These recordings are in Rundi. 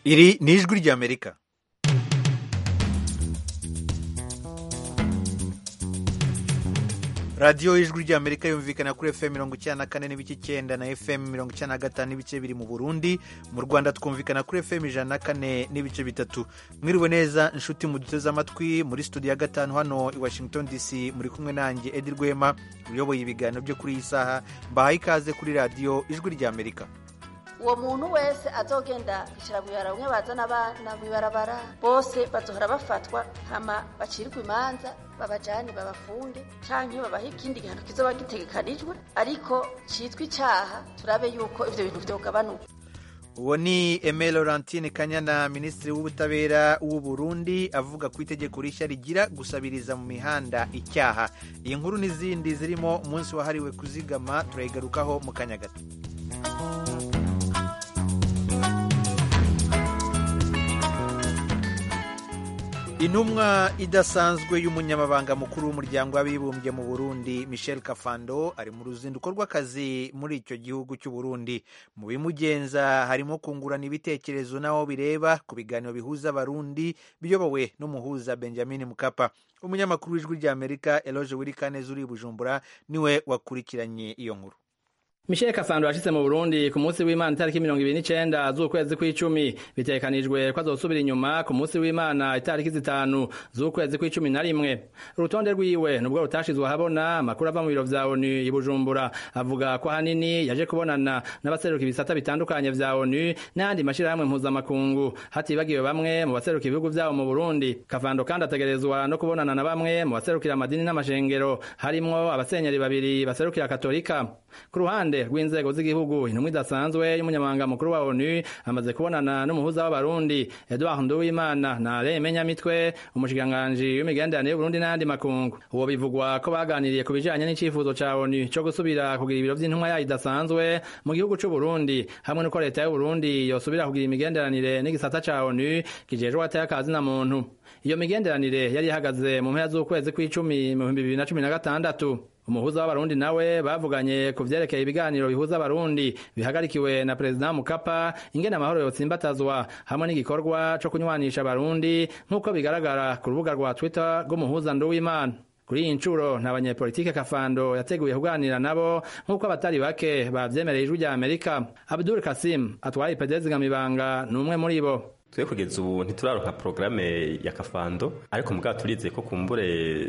iri ni ijwi ry'amerika radiyo y'ijwi ry'amerika yumvikana kuri fm mirongo icyenda na kane n'ibice icyenda na fm mirongo icyenda na gatanu n'ibice biri mu burundi mu rwanda twumvikana kuri fm ijana na kane n'ibice bitatu mwiriwe neza inshuti muduteze amatwi muri studio ya gatanu hano i washington dc muri kumwe nanjye edi rwema uyoboye ibiganiro byo kuri iyi saha mbahaye ikaze kuri radiyo ijwi ry'amerika uwo muntu wese azogenda kwicara mu ibarabara bamwe bazana abana mu ibarabara bose bazohora bafatwa hama bacirwe imanza babajane babafunge canke babahe ikindi gihano kizoba gitegekanijwe ariko citwa icaha turabe yuko ivyo bintu vyogabanuka uwo ni Aime Laurentine Kanyana minisitiri w'ubutabera w'u Burundi avuga ku itegeko rishya rigira gusabiriza mu mihanda icyaha iyi nkuru n'izindi zirimo umunsi wahariwe kuzigama turayigarukaho mu kanya gato intumwa idasanzwe y'umunyamabanga mukuru w'umuryango w'abibumbye mu burundi michel kafando ari mu ruzinduko rw'akazi muri icyo gihugu cy'u burundi mu bimugenza harimo kungurana ibitekerezo n'aho bireba ku biganiro bihuza abarundi biyobowe n'umuhuza benjamin mukapa umunyamakuru w'ijwi ry'amerika eloge wirikaneza uri i bujumbura niwe wakurikiranye iyo nkuru Michel Kafando yashitse mu Burundi ku munsi w'Imana itariki mirongo ibiri n'icenda z'ukwezi kw'icumi bitegekanijwe ko azosubira inyuma ku munsi w'Imana itariki zitanu z'ukwezi kw'icumi na rimwe urutonde rwiwe nubwo rutashizwe ahabona amakuru ava mu biro vya ONU i Bujumbura avuga ko hanini yaje kubonana n'abaseruka ibisata bitandukanye vya ONU n'ayandi mashirahamwe mpuzamakungu hatibagiwe bamwe mu baseruka ibihugu vyabo mu Burundi Kafando kandi ategerezwa no kubonana na bamwe mu baserukira amadini n'amashengero harimwo abasenyeri babiri baserukira katolika ku ruhande rw'inzego z'igihugu intumwa idasanzwe y'umunyamabanga mukuru wa onu amaze kubonana n'umuhuza w'abarundi edouard nduwimana na reme nyamitwe umushikiranganji w'imigenderanire y'uburundi n'ayandi makungu uwo bivugwa ko baganiriye ku bijanye n'icifuzo ca onu co gusubira kugira ibiro vy'intumwa yayo idasanzwe mu gihugu c'uburundi hamwe n'uko leta y'uburundi yosubira kugira imigenderanire n'igisata ca onu kijejwe atayakazi na muntu iyo migenderanire yari ihagaze mu mpera z'ukwezi kw'icumi mu bihumbi bibiri na cumi na gatandatu umuhuza w'abarundi nawe bavuganye ku vyerekeye ibiganiro bihuza abarundi bihagarikiwe na perezida mukapa ingene amahoro yotsimbatazwa hamwe n'igikorwa co kunywanisha abarundi nk'uko bigaragara ku rubuga rwa twitter rw'umuhuza nduwimana kuri iyi ncuro nta banyepolitike kafando yateguye kuganira nabo nk'uko abatari bake bavyemereye ijwi rya amerika abdul kasim atwara ipedezi ngamibanga ni umwe muri bo twe kugeza ubu ntituraronka porogaramu ya kafando ariko mugabo turizeye ko kumbure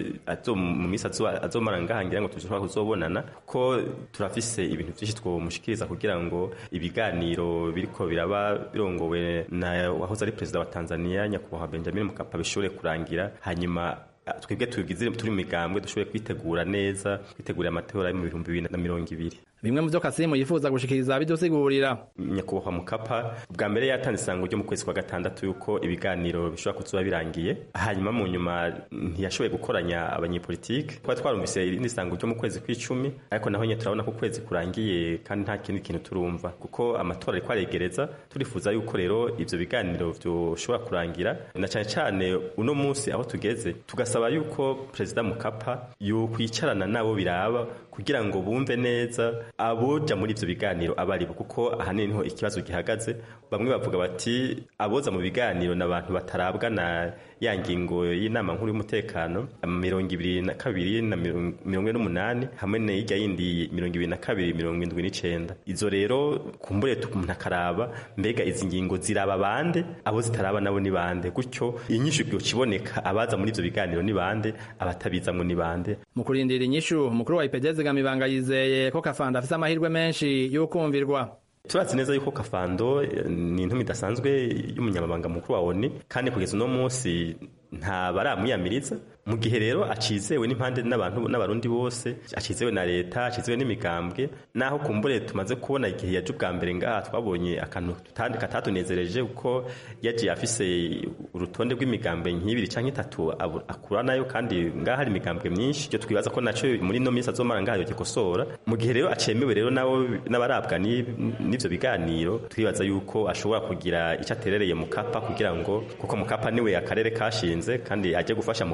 mu minsi azomara ngahangira ngo dushobora kuzobonana ko turafise ibintu vyinshi twomushikiriza kugira ngo ibiganiro biriko biraba birongowe na wahoze ari perezida wa tanzania nyakubahwa benjamin mukapa bishobore kurangira hanyuma twebwe tugize turi mu migambwe dushobore kwitegura neza kwitegurira amatora yo mu bihumbi bibiri na mirongo ibiri bimwe mu vyo kasimu yifuza gushikiriza bidusigurira nyakubahwa mukapa bwa mbere yatanze isango ryo mu kwezi kwa gatandatu yuko ibiganiro bishobora kuzuba birangiye hanyuma mu nyuma ntiyashoboye gukoranya abanyepolitike twari twarumvise irindi sango ryo mu kwezi kw'icumi ariko naho nyine turabona ko ukwezi kurangiye kandi nta kindi kintu turumva kuko amatora ariko aregereza turifuza yuko rero ivyo biganiro vyoshobora kurangira na cane cane uno munsi aho tugeze tugasaba yuko perezida mukapa yokwicarana nabo biraba kugira ngo bumve neza aboja muri ivyo biganiro abaribo kuko ahanini niho ikibazo gihagaze bamwe bavuga bati aboza mu biganiro n'abantu batarabwa na ya ngingo y'inama nkuru y'umutekano mirongo ibiri na kabiri na mirongo ine n'umunani hamwe n'irya yindi mirongo ibiri na kabiri mirongo indwi n'icenda izo rero kumbure umuntu akaraba mbega izi ngingo ziraba bande abo zitaraba nabo ni bande gutyo inyishu kiboneka abaza muri ivyo biganiro ni bande abatabizamwo ni bande mu kurindira inyishu umukuru wa ipedezi gamibanga yizeye ko kafanda afise amahirwe menshi y'ukumvirwa turazi neza yuko kafando ni intumi idasanzwe y'umunyamabanga mukuru wa oni kandi kugeza uno munsi nta baramwiyamiriza mu gihe rero acizewe n'impande n'abantu n'abarundi bose acizewe na leta acizewe n'imigambwe naho kumbure tumaze kubona igihe yaje ubwa mbere ngaha twabonye akantu tutandi katatunezereje kuko yagiye afise urutonde rw'imigambwe nk'ibiri canke itatu akura nayo kandi ngaha hari imigambwe myinshi icyo twibaza ko naco muri ino minsi azomara ngaha yogikosora mu gihe rero acemewe rero nabo n'abarabwa n'ivyo biganiro twibaza yuko ashobora kugira ico aterereye mukapa kugira ngo kuko mukapa niwe akarere kashinze kandi aje gufasha mukapa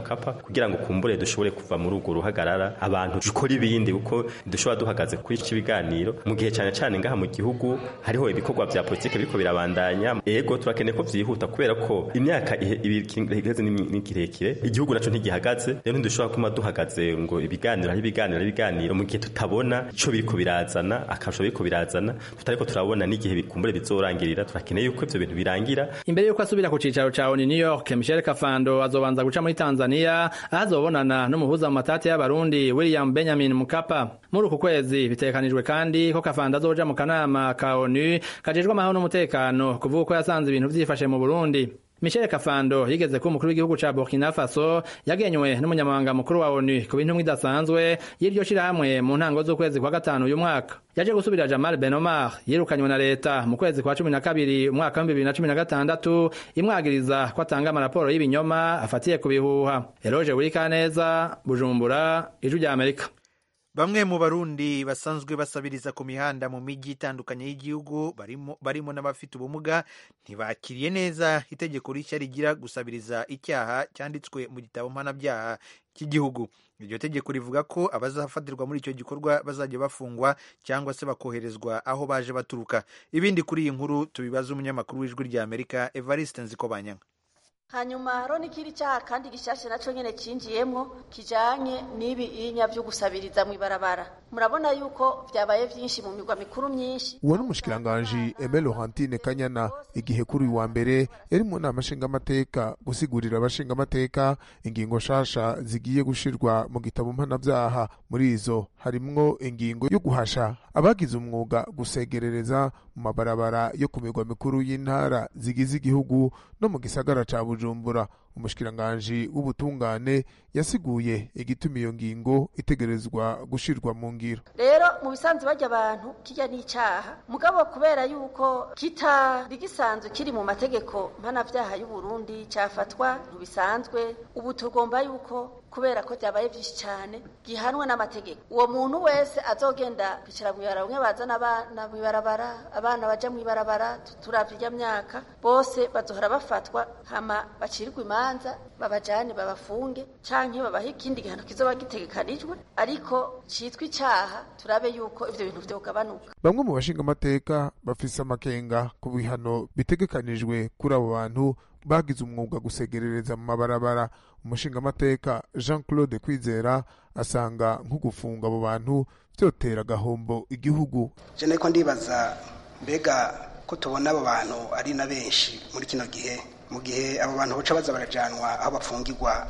kugira ngo kumbure dushobore kuva muri urwo ruhagarara abantu dukora ibindi kuko dushobora duhagaze kuri iki biganiro mu gihe cyane cyane ngaha mu gihugu hariho ibikorwa vya politike biriko birabandanya ego turakeneye ko vyihuta kubera ko imyaka iheze ni kirekire igihugu naco ntigihagaze rero ntidushobora kuma duhagaze ngo ibiganiro hari ibiganiro hari ibiganiro mu gihe tutabona ico biriko birazana akarusho biriko birazana tutariko turabona n'igihe bikumbure bizorangirira turakeneye yuko ivyo bintu birangira imbere yuko asubira ku cicaro ca ONU New York Michel Kafando azobanza guca muri Tanzania aho azobonana n'umuhuza mu matati y'abarundi William Benjamin Mkapa muri uku kwezi bitekanijwe kandi ko Kafando azoja mu kanama ka ONU kajejwe amahoro n'umutekano kuvuga ko yasanze ibintu vyifashe mu Burundi Michel Kafando yigeze ko umukuru w'igihugu ca Burkina Faso yagenywe n'umunyamabanga mukuru wa ONU ku bintu idasanzwe y'iryo shirahamwe mu ntango z'ukwezi kwa gatanu uyu mwaka yaje gusubira Jamal Ben Omar yirukanywe na leta mu kwezi kwa cumi na kabiri umwaka wa bibiri na cumi na gatandatu imwagiriza ko atanga amaraporo y'ibinyoma afatiye ku bihuha Eloge Wirikaneza Bujumbura Ijwi rya Amerika bamwe mu barundi basanzwe basabiriza ku mihanda mu mijyi itandukanye y'igihugu barimo, barimo n'abafite ubumuga ntibakiriye neza itegeko rishya rigira gusabiriza icyaha cyanditswe mu gitabo mpanabyaha cy'igihugu iryo tegeko rivuga ko abazafatirwa muri icyo gikorwa bazajya bafungwa cyangwa se bakoherezwa aho baje baturuka ibindi kuri iyi nkuru tubibaza umunyamakuru w'ijwi rya amerika evariste nzikobanyanga hanyuma hariho n'ikindi cyaha kandi gishyashya nacyo nyine cyinjiyemo kijyanye n'ibi inya byo gusabiriza mu ibarabara murabona yuko byabaye byinshi mu migwa mikuru myinshi uwo ni umushikiranganji eme laurentine kanyana igihe kuri uyu wa mbere yari mu nama nshingamateka gusigurira abashingamateka ingingo nshasha zigiye gushirwa mu gitabo mpanabyaha muri izo harimwo ingingo yo guhasha abagize umwuga gusegerereza mu mabarabara yo ku migwa mikuru y'intara zigize igihugu no mu gisagara ca bujumbura umushikiranganji w'ubutungane yasiguye igituma iyo ngingo itegerezwa gushirwa mu ngiro rero mu bisanzwe bajya abantu kijya n'icyaha mugabo kubera yuko kitari gisanzwe kiri mu mategeko mpanabyaha y'u Burundi cyafatwa ntibisanzwe ubu tugomba yuko kubera ko byabaye byinshi cyane gihanwe n'amategeko uwo muntu wese azogenda kwicara mu ibarabara bamwe bazana abana mu ibarabara abana baja mu ibarabara turavye irya myaka bose bazohora bafatwa hama bacirwe imanza babajane babafunge canke babahe ikindi gihano kizoba gitegekanijwe ariko citwa icaha turabe yuko ivyo bintu vyogabanuka bamwe mu bashingamateka bafise amakenga ku bihano bitegekanijwe kuri abo bantu bagize umwuga gusegerereza mu mabarabara umushingamateka jean claude kwizera asanga nko gufunga abo bantu byotera agahombo igihugu jene ko ndibaza mbega ko tubona abo bantu ari na benshi muri kino gihe mu gihe abo bantu baca baza barajanwa aho bafungirwa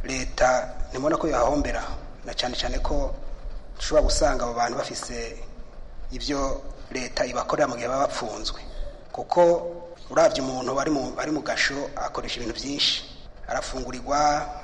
leta ntibona ko yahombera na cyane cyane ko dushobora gusanga abo bantu bafise ibyo leta ibakorera mu gihe baba bapfunzwe kuko urabye umuntu ari mu gasho akoresha ibintu byinshi arafungurirwa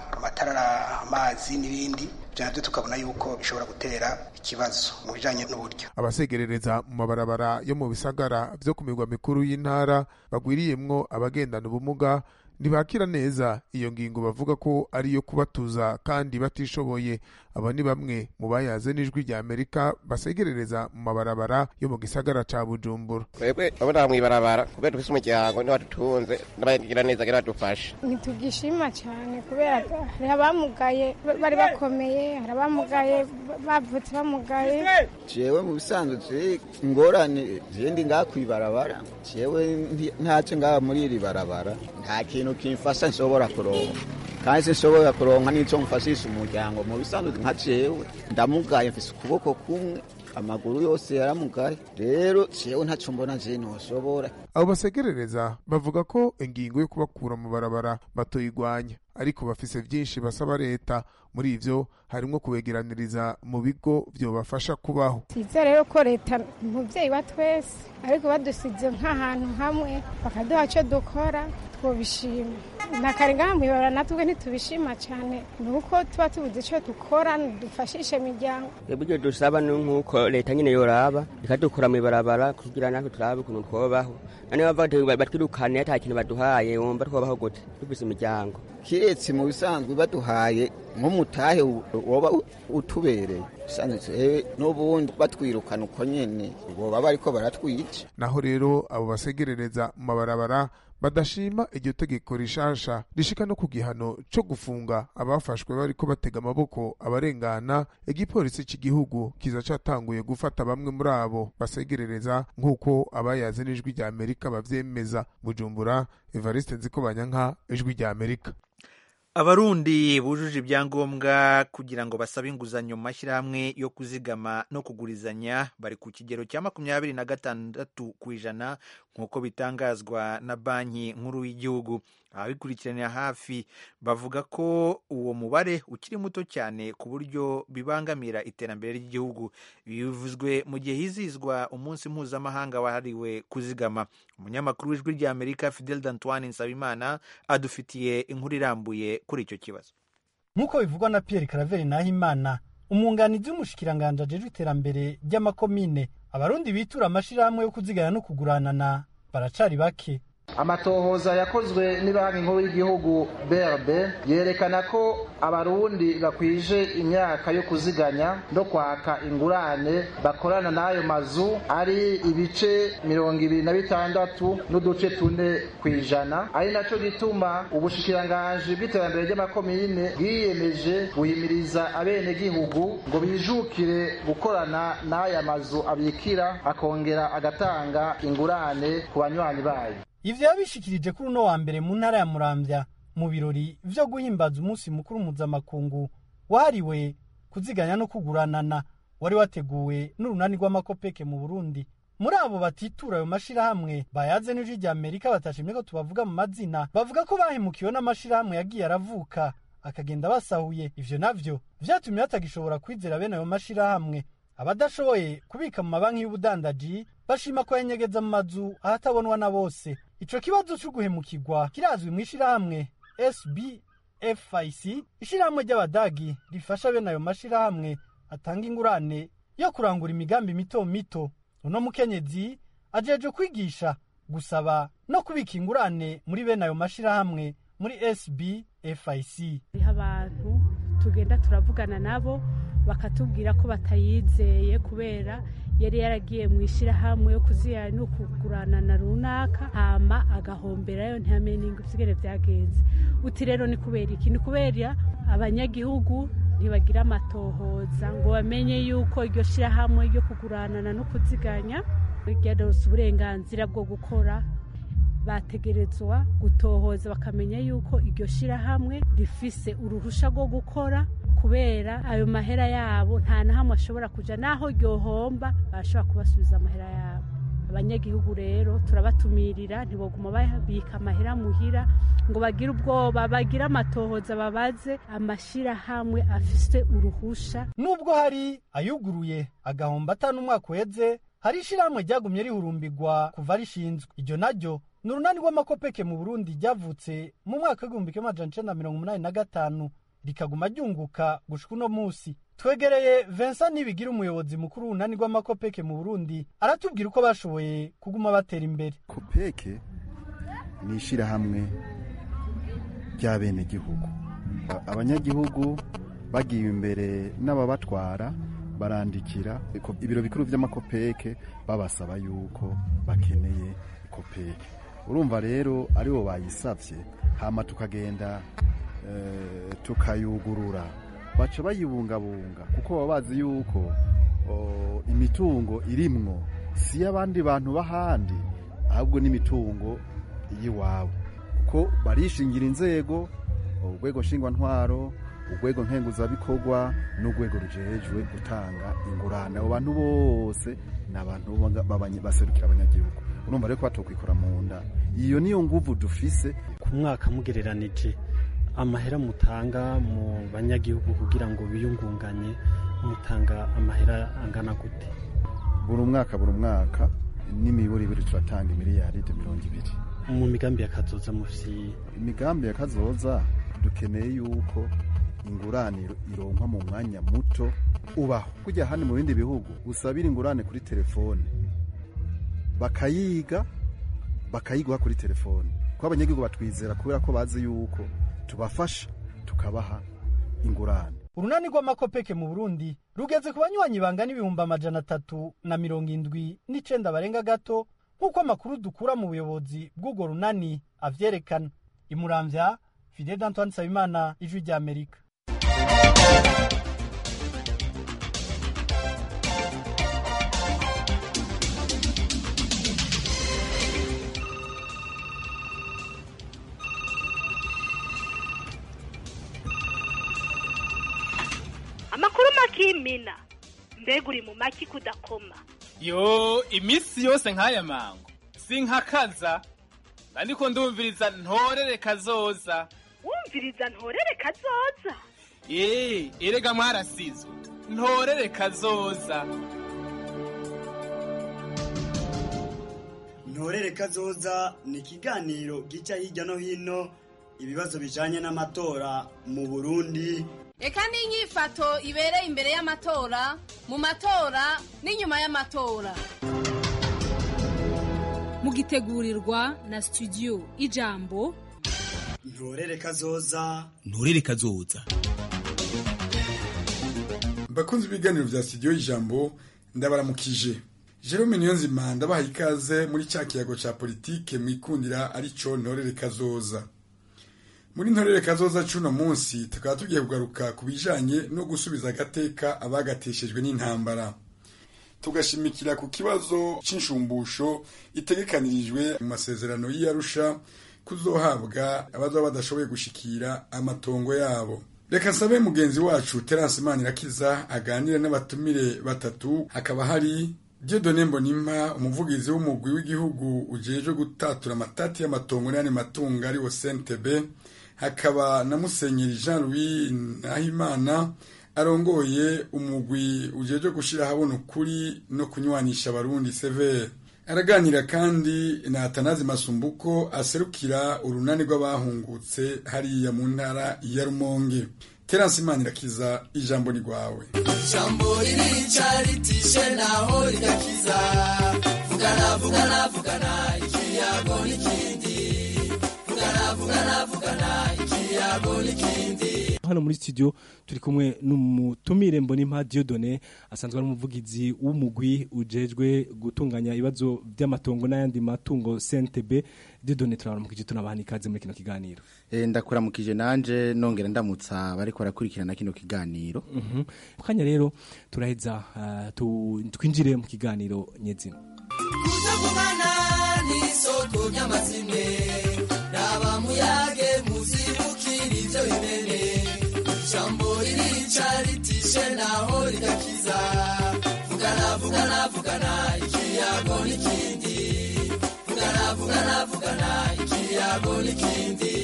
amatara amazi n'ibindi ibyo nabyo tukabona yuko bishobora gutera ikibazo mu bijyanye n'uburyo abasegerereza mu mabarabara yo mu bisagara byo ku migwa mikuru y'intara bagwiriyemwo abagendana ubumuga ntibakira neza iyo ngingo bavuga ko ari iyo kubatuza kandi batishoboye aba ni bamwe mu bayaze n'ijwi rya amerika basegerereza mu mabarabara yo mu gisagara ca bujumbura twebwe abona mw'ibarabara kubera dufise umuryango niba dutunze n'abagira neza gira badufashe ntitugishima cyane kubera hari abamugaye bari bakomeye hari abamugaye bavutse bamugaye jewe mu bisanzwe ingorane zindi ngaha kw'ibarabara jewe ntaco ngaha muri iri barabara nta kintu kimfasha nshobora kuronka kandi sinshobora kuronka n'ico mfashisha umuryango mu bisanzwe nka jewe ndamugaye mfise ukuboko kumwe amaguru yose yaramugaye rero jewe ntaco mbona je noshobora abo basegerereza bavuga ko ingingo yo kubakura mu barabara batoyigwanya ariko bafise vyinshi basaba leta muri ivyo harimwo kubegeraniriza mu bigo vyobafasha kubaho siza rero ko leta umuvyeyi wa twese ariko badusize nk'ahantu hamwe bakaduha co dukora twobishima nakare ngaha mwibara natwe ntitubishima cyane ni uko tuba tubuze ico dukora dufashishe imiryango ibyo dusaba ni nk'uko leta nyine yoraba ikadukura mw'ibarabara kugira natwe turabe ukuntu twobaho nane bava batwirukane ata kintu baduhaye wumva twobaho gute dufise imiryango kiretse mu bisanzwe baduhaye nk'umutahe woba utubereye bisanzwe n'ubundi batwirukana uko nyene boba bariko baratwica naho rero abo basegerereza mu mabarabara badashima iryo tegeko rishasha rishika no ku gihano co gufunga abafashwe bariko batega amaboko abarengana igipolisi c'igihugu kiza catanguye gufata bamwe muri abo basegerereza nk'uko abayaze n'ijwi rya amerika bavyemeza bujumbura evariste nziko banyanka ijwi rya amerika abarundi bujuje ibyangombwa kugira ngo basabe inguzanyo mu mashyirahamwe yo kuzigama no kugurizanya bari ku kigero cya makumyabiri na gatandatu ku ijana nk'uko bitangazwa na banki nkuru y'igihugu ababikurikiranira hafi bavuga ko uwo mubare ukiri muto cyane ku buryo bibangamira iterambere ry'igihugu bivuzwe mu gihe hizizwa umunsi mpuzamahanga wahariwe kuzigama umunyamakuru w'ijwi rya amerika fidel d'antoine nsabimana adufitiye inkuru irambuye kuri icyo kibazo nk'uko bivugwa na pierre karaveri nahimana umwunganizi w'umushikiranganji ajejwe iterambere ry'amakomine abarundi bitura amashirahamwe yo kuzigana no kuguranana baracari bake amatohoza yakozwe n'ibanki nkuru y'igihugu brb yerekana ko abarundi bakwije imyaka yo kuziganya no kwaka ingurane bakorana n'ayo mazu ari ibice mirongo ibiri na bitandatu n'uduce tune ku ijana ari naco gituma ubushikiranganji bw'iterambere ry'amakomine bwiyemeje guhimiriza abenegihugu ngo bijukire gukorana n'aya mazu abikira akongera agatanga ingurane ku banywanyi bayo ivyo yabishikirije kuri uno wa mbere mu ntara ya muramvya mu birori vyo guhimbaza umunsi mukuru mpuzamakungu wahariwe kuziganya no kuguranana wari wateguwe n'urunani rw'amakopeke mu burundi muri abo batitura ayo mashirahamwe bayaze n'ijwi rya amerika batashimye ko tubavuga mu mazina bavuga ko bahemukiwe n'amashirahamwe yagiye aravuka akagenda basahuye ivyo navyo vyatumye batagishobora kwizera bene ayo mashirahamwe abadashoboye kubika mu mabanki y'ubudandaji bashima ko yanyegeza mu mazu ahatabonwa na bose ico kibazo co guhemukirwa kirazwi mu ishirahamwe sbfic ishirahamwe ry'abadagi rifasha bene ayo mashirahamwe atanga ingurane yo kurangura imigambi mito mito uno mukenyezi ajeje kwigisha gusaba no kubika ingurane muri bene ayo mashirahamwe muri sbfic hariho abantu tugenda turavugana nabo bakatubwira ko batayizeye kubera yari yaragiye mu ishyirahamwe yo kuziyana no kuguranana runaka hama agahomberayo ntihamenye n'inguzigere byagenze uti rero ni kubera iki ni kubera abanyagihugu ntibagira amatohoza ngo bamenye yuko iryo shyirahamwe ryo kuguranana no kuziganya ryaronse uburenganzira bwo gukora bategerezwa gutohoza bakamenya yuko iryo shyirahamwe rifise uruhusha rwo gukora kubera ayo mahera yabo nta na hamwe ashobora kuja naho ryohomba barashobora kubasubiza amahera yabo abanyagihugu rero turabatumirira ntiboguma babika amahera muhira ngo bagire ubwoba bagire amatohoza babaze amashirahamwe afise uruhusha nubwo hari ayuguruye agahomba atanu umwaka uheze hari ishirahamwe ryagumye rihurumbirwa kuva rishinzwe iryo naryo ni urunani rw'amakopeke mu burundi ryavutse mu mwaka w'igihumbi kimwe amajana icenda na mirongo umunani na gatanu rikaguma ryunguka gushika uno musi twegereye Vincent Nibigira umuyobozi mukuru w'unani rw'amakopeke mu Burundi aratubwira uko bashoboye kuguma batera imbere kopeke ni ishirahamwe ry'abenegihugu abanyagihugu bagiye imbere n'ababatwara barandikira ibiro bikuru by'amakopeke babasaba yuko bakeneye kopeke urumva rero aribo bayisavye hama tukagenda tukayugurura baca bayibungabunga kuko baba bazi yuko imitungo irimwo si y'abandi bantu b'ahandi ahubwo n'imitungo y'iwabo kuko barishingira inzego urwego nshingwantwaro urwego nkenguzabikorwa n'urwego rujejwe gutanga ingurane abo bantu bose ni abantu baserukira abanyagihugu urumva rero ko batokwikora mu nda iyo niyo nguvu dufise ku mwaka mugereranije amahera mutanga mu banyagihugu kugira ngo biyungunganye mutanga amahera angana gute buri mwaka buri mwaka n'imiburi ibiri turatanga miliyaride mirongo ibiri mu migambi ya kazoza mufisi imigambi ya kazoza dukeneye yuko ingurane ironkwa mu mwanya muto ubaho kujya hano mu bindi bihugu usabira ingurane kuri telefone bakayiga bakayiguha kuri telefone kuko abanyagihugu batwizera kubera ko bazi yuko tubafasha tukabaha ingurane urunani rw'amakopeke mu burundi rugeze ku banywanyi bangana ibihumbi amajana atatu na mirongo indwi n'icenda barenga gato nk'uko amakuru dukura mu buyobozi bw'urwo runani avyerekana imuramvya fidel d'antoine nsabimana ijwi ry'amerika amakuru makimina mbega uri mu maki kudakoma yo iminsi yose nk'aya mango sinkakaza ariko ndumviriza ntorere kazoza wumviriza ntorere kazoza eee erega mwarasizwe ntorere kazoza ntorere kazoza ni ikiganiro gica hirya no hino ibibazo bijanye n'amatora mu burundi reka n'inyifato ibereye imbere y'amatora mu matora n'inyuma y'amatora mugitegurirwa na studio ijambo ntorere kazoza nturere kazoza bakunze ibiganiro vya studio y'ijambo ndabaramukije Jerome Niyonzima ndabaha ikaze muri cya kiyago ca politike mwikundira arico ntorere kazoza muri ntorere kazoza cuno munsi tukaba tugiye kugaruka ku bijanye no gusubiza agateka abagateshejwe n'intambara tugashimikira ku kibazo c'inshumbusho itegekanirijwe mu masezerano y'Arusha kuzohabwa abazoba badashoboye gushikira amatongo yabo reka nsabe mugenzi wacu Terence Manirakiza aganire n'abatumire batatu hakaba hari Dieudonne Mbonimpa umuvugizi w'umugwi w'igihugu ujejwe gutatura amatati y'amatongo n'ayandi matungo ari wo CNTB hakaba na Musenyeri Jean Louis Nahimana arongoye umugwi ujejwe gushira habona ukuri no kunywanisha abarundi severe araganira kandi na Atanazi Masumbuko aserukira urunani rw'abahungutse hariya mu ntara ya Rumonge Terence Manirakiza ijambo ni rwawe ijambo ririca ritishe naho rigakiza vugana vugana vugana ikiyago n'ikindi vugana vugana vugana ikiyago n'ikindi hano muri studio turi kumwe n'umutumire mbonimpa Dieudonne asanzwe ari umuvugizi w'umugwi ujejwe gutunganya ibibazo by'amatongo n'ayandi matungo CNTB Dieudonne turabaramukije tunabaha ikaze muri kino kiganiro eh ndakuramukije nanje nongera ndamutsa bariko barakurikirana kino kiganiro mhm kanya rero turaheza uh, twinjire mu kiganiro nyezina kutavugana n'isoko ry'amazime raba muyage muzibukira ivyo bimene ijambo ririca ritishe naho rigakiza vugana vugana vugana ikiyago n'ikindi vugana vugana vugana ikiyago n'ikindi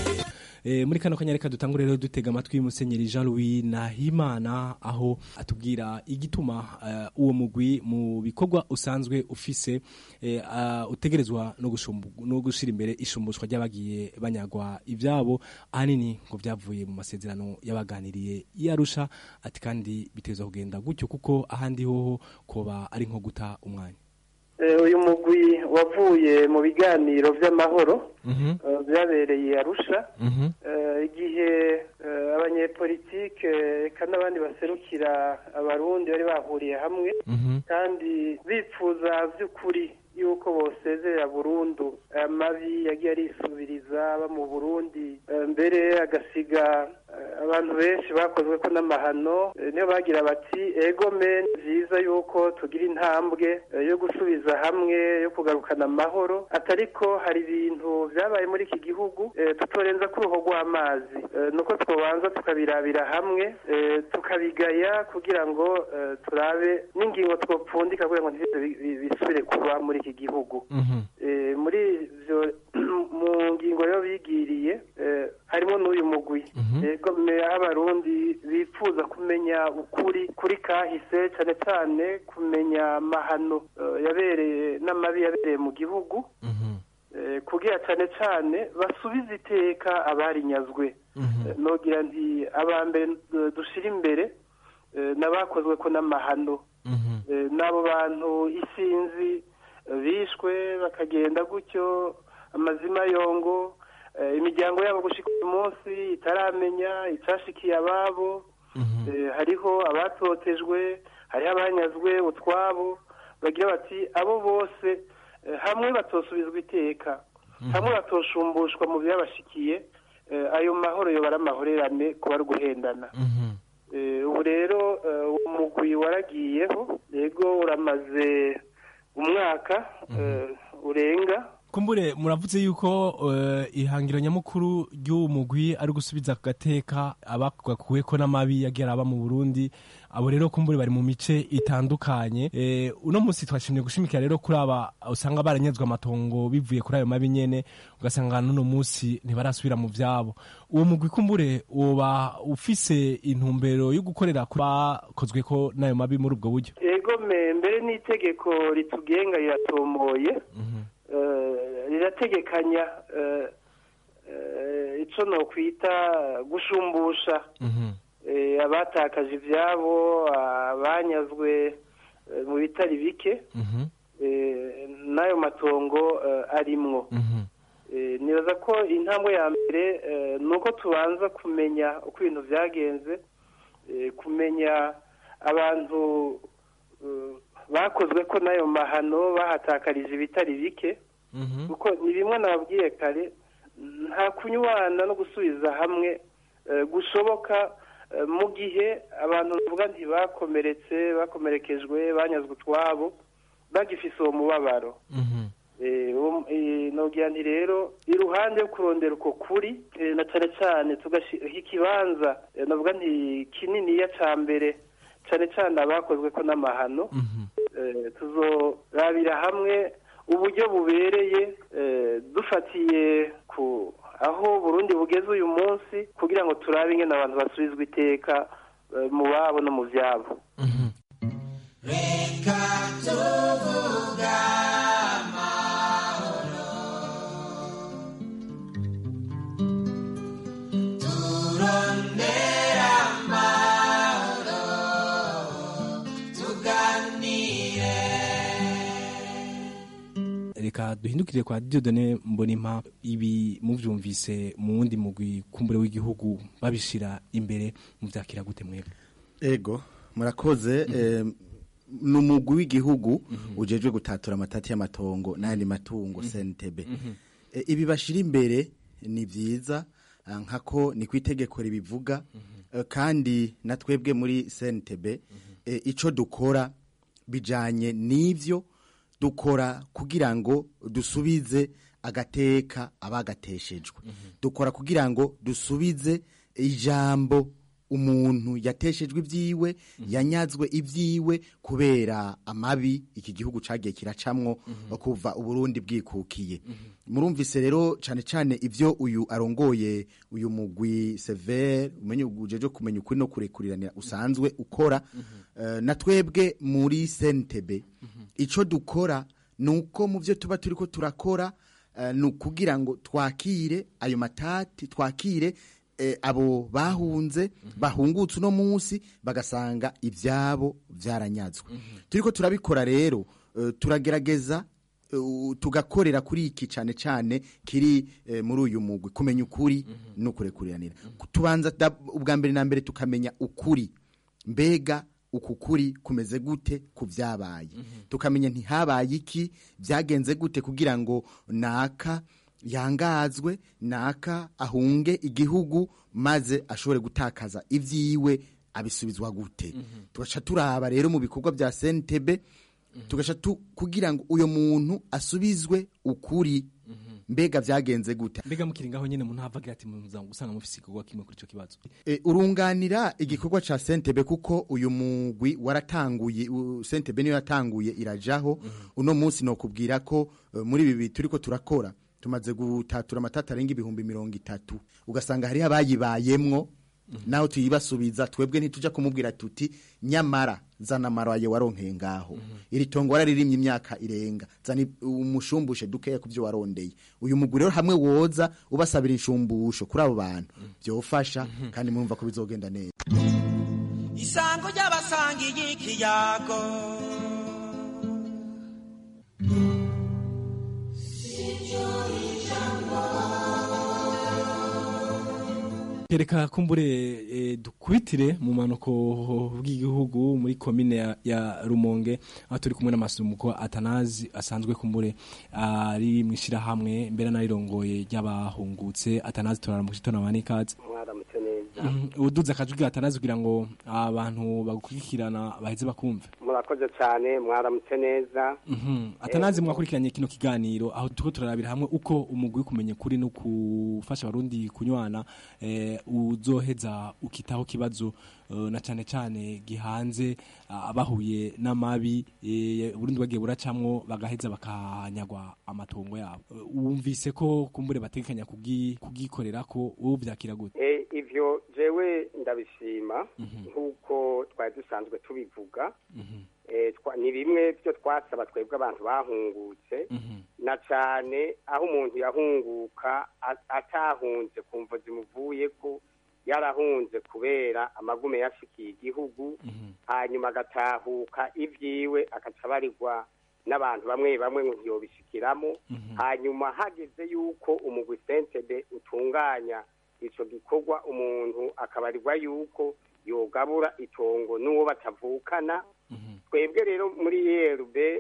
E, muri kano kanya reka dutangure rero dutega amatwi musenyeri Jean Louis Nahimana aho atubwira igituma uh, uwo mugwi mu bikorwa usanzwe ufise e, uh, utegerezwa no gushumbu no gushira imbere ishumbushwa ry'abagiye banyagwa ivyabo ahanini ngo vyavuye mu masezerano y'abaganiriye yarusha ati kandi biteza kugenda gutyo kuko ahandi hoho koba ari nko guta umwanya uyu mugwi wavuye mu biganiro by'amahoro byabereye arusha igihe abanyepolitike eka n'abandi baserukira abarundi bari bahuriye hamwe kandi bifuza by'ukuri yuko bosezerera burundu amabi yagiye arisubiriza aba mu burundi mbere agasiga abantu benshi bakozwe ko n'amahano niyo bagira bati ego men byiza yuko tugira intambwe yo gusubiza hamwe yo kugarukana amahoro atariko hari ibintu byabaye muri iki gihugu tutorenza ku ruhu rw'amazi nuko twobanza tukabirabira hamwe tukabigaya kugira ngo turabe n'ingingo twopfundika kugira ngo bisubire kuba muri iki gihugu muri ibyo mu ngingo yo bigiriye harimo n'uyu mugwi yego abarundi bifuza kumenya ukuri kuri kahise cyane cyane kumenya amahano yabereye n'amabi yabereye mu gihugu kugira cyane cyane basubize iteka abarinyazwe nogira nti abambere dushira imbere n'abakozwe ko n'amahano n'abo bantu isinzi bishwe bakagenda gutyo amazima yongo imiryango yabo gushika uyu munsi itaramenya icyashikiye ababo hariho abatotejwe hariho abanyazwe utwabo bagira bati abo bose eh, hamwe batosubizwa iteka hamwe batosumbushwa mu byabashikiye eh, ayo mahoro yoba ari amahorerane kuba ari guhendana Eh, ubu rero eh, uwo mugwi waragiyeho yego uramaze umwaka eh, urenga kumbure muravuze yuko eh, ihangiro nyamukuru ry'uwo mugwi ari gusubiza ku gateka abakuweko n'amabi yagiye araba mu Burundi abo rero kumbure bari mu mice itandukanye eh, uno munsi twashimye gushimikira rero kuri aba usanga baranyazwe amatongo bivuye kuri ayo mabi nyene ugasanga n'uno munsi ntibarasubira mu vyabo uwo mugwi kumbure woba ufise intumbero yo gukorera ku bakozwe ko n'ayo mabi muri ubwo buryo ego me mbere n'itegeko ritugenga riratomoye eh, rirategekanya eh, eh, ico nokwita gushumbusha eh, abatakaje ivyabo abanyazwe eh, mu bitari bike eh, n'ayo matongo eh, arimwo Eh, nibaza ko intambwe ya mbere eh, ni uko tubanza kumenya uko ibintu byagenze eh, kumenya abantu eh, bakozwe ko n'ayo mahano bahatakarije ibitari bike kuko ni bimwe nababwiye kare nta kunywana no gusubiza hamwe eh, gushoboka eh, mu gihe abantu bavuga ntibakomeretse bakomerekejwe banyazwe utwabo bagifise uwo mubabaro Eh, uwo- eh, nogira nti rero iruhande yo kurondera uko kuri eh, na cane cane tugashyiraho ikibanza eh, navuga nti kininiya ca mbere cane cane abakozwe ko n'amahano eh, tuzorabira hamwe uburyo bubereye eh, dufatiye ku aho Burundi bugeze uyu munsi kugira ngo turabe ingene abantu basubizwa iteka eh, mu babo no mu vyabo reka tuvuga amahoro turondera amahoro tuganire reka duhindukire kwa Dieudonne Mbonimpa ibi muvyumvise mu wundi mugwi kumbure w'igihugu babishira imbere muvyakira gute mwebwe ego murakoze eh, ni umugwi w'igihugu ujejwe gutatura amatati y'amatongo n'ayandi matungo CNTB Eh, ibi bashira imbere ni vyiza ah, nkako ni kwitegeko ribivuga eh, kandi na twebwe muri CNTB eh, ico dukora bijanye n'ivyo dukora kugira ngo dusubize agateka abagateshejwe dukora kugira ngo dusubize ijambo umuntu yateshejwe ibyiwe yanyazwe ibyiwe kubera amabi iki gihugu cagiye kiracamwo kuva uburundi bwikukiye murumvise rero cane cane ivyo uyu arongoye uyu mugwi severe umenye ujeje kumenya ukuri no kurekuriranira usanzwe ukora Eh, na twebwe muri sentebe ico dukora nuko mu byo tuba turiko turakora eh, ni ukugira ngo twakire ayo matati twakire eh, abo bahunze bahungutse uno munsi bagasanga ibyabo byaranyazwe turiko turabikora rero eh, turagerageza eh, tugakorera kuri iki cyane cyane kiri eh, muri uyu mugwi kumenya ukuri no kurekuriranira tubanza da- ubwa mbere na mbere tukamenya ukuri mbega uku kuri kumeze gute ku byabaye tukamenya ntihabaye iki byagenze gute kugira ngo naka yangazwe naka ahunge igihugu maze ashobore gutakaza ibyiwe abisubizwa gute tugaca turaba rero mu bikorwa bya sentebe tugaca tu- kugira ngo uyo muntu asubizwe ukuri mbega byagenze gute mbega mukiri ngaho nyene umuntu havagira ati muza gusanga mufise igikorwa kimwe kuri ico kibazo E, urunganira igikorwa ca sentebe kuko uyu mugwi waratanguye u- sentebe niyo yatanguye irajaho uno munsi nokubwira ko eh, muri ibi turiko turakora tumaze gutatura amatata arenga ibihumbi mirongo itatu ugasanga hariho abayibayemwo naho tuyibasubiza twebwe ntituja kumubwira tuti nyamara zana amaraye waronkeye ngaho iri tongo wararirimye imyaka irenga zana i- umushumbushe dukeya ku byo warondeye uyu mugwi rero hamwe woza ubasabira inshumbusho kuri abo bantu byofasha kandi murumva ko bizogenda neza isango ry'abasangiye ikiyago okay reka kumbure eh, dukubitire mu manuko bw'igihugu muri komine ya, ya Rumonge aho turi kumwe n'amasumuko Atanazi asanzwe kumbure ari uh, mwishirahamwe mbere narirongoye ry'abahungutse Atanazi turara mu gitondo abanikazi mwaramutse neza mm, uduza akajwi Atanazi kugira ngo abantu bagukurikirana baheze bakumve murakoze cyane mwaramutse neza mm -hmm. Atanazi mwakurikiranye kino kiganiro aho tuko turarabira hamwe uko umugwi kumenya kuri no kufasha abarundi kunywana eh, uzoheza ukitaho kibazo uh, na cyane cyane gihanze uh, abahuye n'amabi eh, Burundi bagiye buracamwo bagaheza bakanyagwa amatongo yabo uh, wumvise ko kumbure bategekanya kugikorera ko wowe byakira gute eh, ivyo jewe ndabishima nkuko twari dusanzwe tubivuga ni bimwe byo twasaba twebwe abantu bahungutse na cyane aho umuntu yahunguka atahunze kumva zimuvuye ko yarahunze kubera amagume yashikiye igihugu hanyuma agatahuka ibyiwe agaca abarirwa n'abantu bamwe bamwe ngo ntiyobishikiramo hanyuma hageze yuko umugwi sentebe utunganya icyo gikorwa umuntu akabarirwa yuko yogabura itongo n'uwo batavukana twebwe rero muri yerube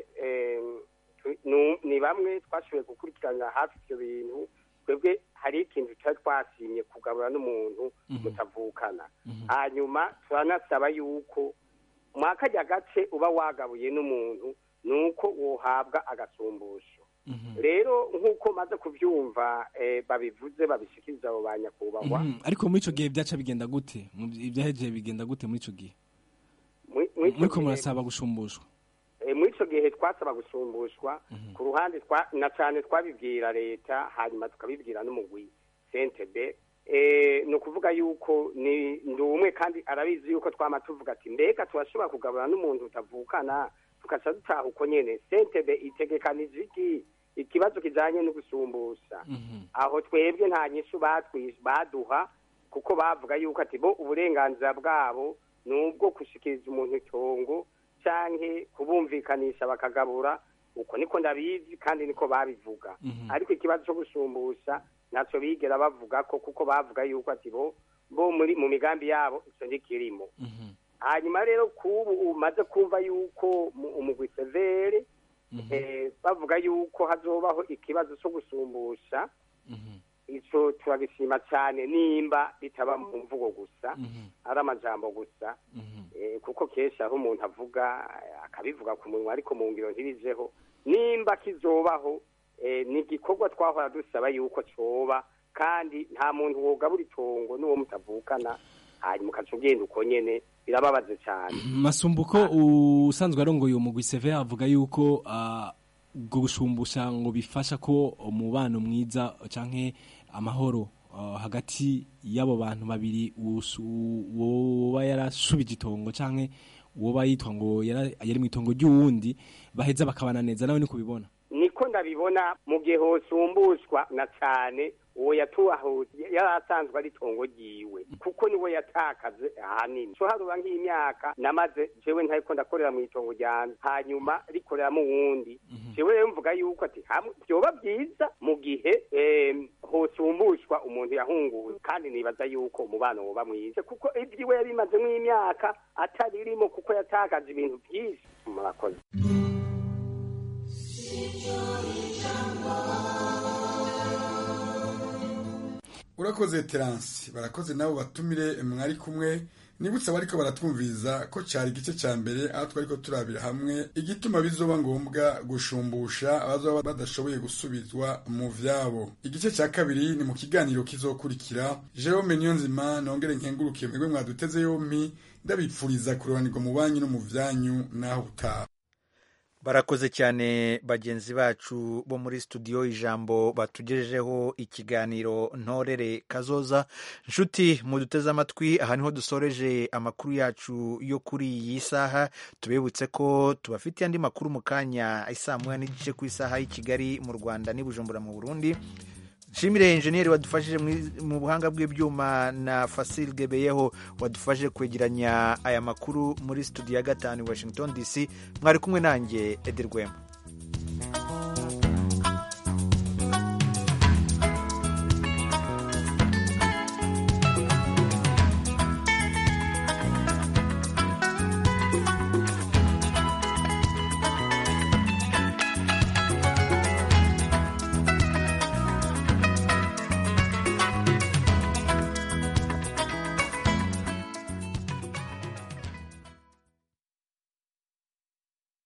ni bamwe twashoboye gukurikirana hafi ibyo bintu twebwe hari ikintu tutari twasimye kugabura n'umuntu mutavukana hanyuma turanasaba yuko mwakajya gace uba wagabuye n'umuntu ni uko wohabwa agasumbusho rero nk'uko maze kubyumva babivuze babishikiriza abo ba nyakubahwa ariko muri icyo gihe byaca bigenda gute ibyahejeje bigenda gute muri icyo gihe muri ko murasaba gushumbushwa muri icyo gihe twasaba gushumbushwa ku ruhande na cyane twabibwira leta hanyuma tukabibwira n'umugwi sentebe ni ukuvuga yuko ni umwe kandi arabizi yuko twama tuvuga ati mbega turashobora kugabura n'umuntu utavukana tugaca dutaha uko nyine sentebe itegekanije iki ikibazo kijyanye no gusumbusha aho twebwe nta nyishu baduha kuko bavuga yuko ati bo uburenganzira bwabo ni ubwo gushyikiriza umuntu itongo cyangwa kubumvikanisha bakagabura uko niko ndabizi kandi niko babivuga ariko ikibazo cyo gusumbusha ntacyo bigera bavuga ko kuko bavuga yuko ati bo bo muri mu migambi yabo icyo ntikirimo hanyuma rero kubu umaze kumva yuko umugwi severe bavuga yuko hazobaho ikibazo cyo gusumbusha icyo turabishima cyane nimba bitaba mu mvugo gusa ari amajambo gusa kuko kenshi aho umuntu avuga akabivuga ku munwa ariko mu ngiro ntibijeho nimba kizobaho ni igikorwa twahora dusaba yuko cyoba kandi nta muntu wogabura itongo n'uwo mutavukana hanyuma ukaca ugenda uko nyene birababaze cyane masumbuko usanzwe arongoye umugwi seve avuga yuko ubwo gushumbusha ngo bifasha ko umubano mwiza canke amahoro hagati y'abo bantu babiri woba yarashubije itongo canke woba yitwa ngo yari mu itongo ry'uwundi baheza bakabana neza nawe ni kubibona niko ndabibona mu gihe hosumbushwa na cyane uwo yatuhahuye yari asanzwe ari itongo ryiwe kuko niwe yatakaze ahanini so haruba nk'imyaka namaze jewe ntariko ndakorera mu itongo ryanje hanyuma rikoreramo uwundi jewe rero mvuga yuko ati vyoba byiza mu gihe hosumbushwa umuntu yahunguwe kandi nibaza yuko umubano woba mwiza kuko ivyiwe yabimazemo imyaka ataririmo kuko yatakaje ibintu byinshi murakoze urakoze teransi barakoze nabo batumire mwari kumwe nibutse abariko baratwumviriza ko cari igice ca mbere aho twariko turabira hamwe igituma bizoba ngombwa gushumbusha abazoba badashoboye gusubizwa mu vyabo igice ca kabiri ni mu kiganiro kizokurikira jerome niyonzima nongere nkengurukiye mwebwe mwaduteze yompi ndabipfuriza kurobanirwa mu banyu no mu vyanyu naho utaha barakoze cyane bagenzi bacu bo muri studio ijambo batugejejeho ikiganiro ntorere kazoza nshuti muduteze amatwi aha niho dusoreje amakuru yacu yo kuri iyi saha tubibutse ko tubafitiye andi makuru mu kanya isaa moya n'igice ku isaha y'i kigali mu rwanda n'i bujumbura mu burundi nshimire enjeniyeri wadufashije mu buhanga bw'ibyuma na fasil gebeyeho wadufashije kwegeranya aya makuru muri studio ya gatanu washington dc mwari kumwe nanjye ederwema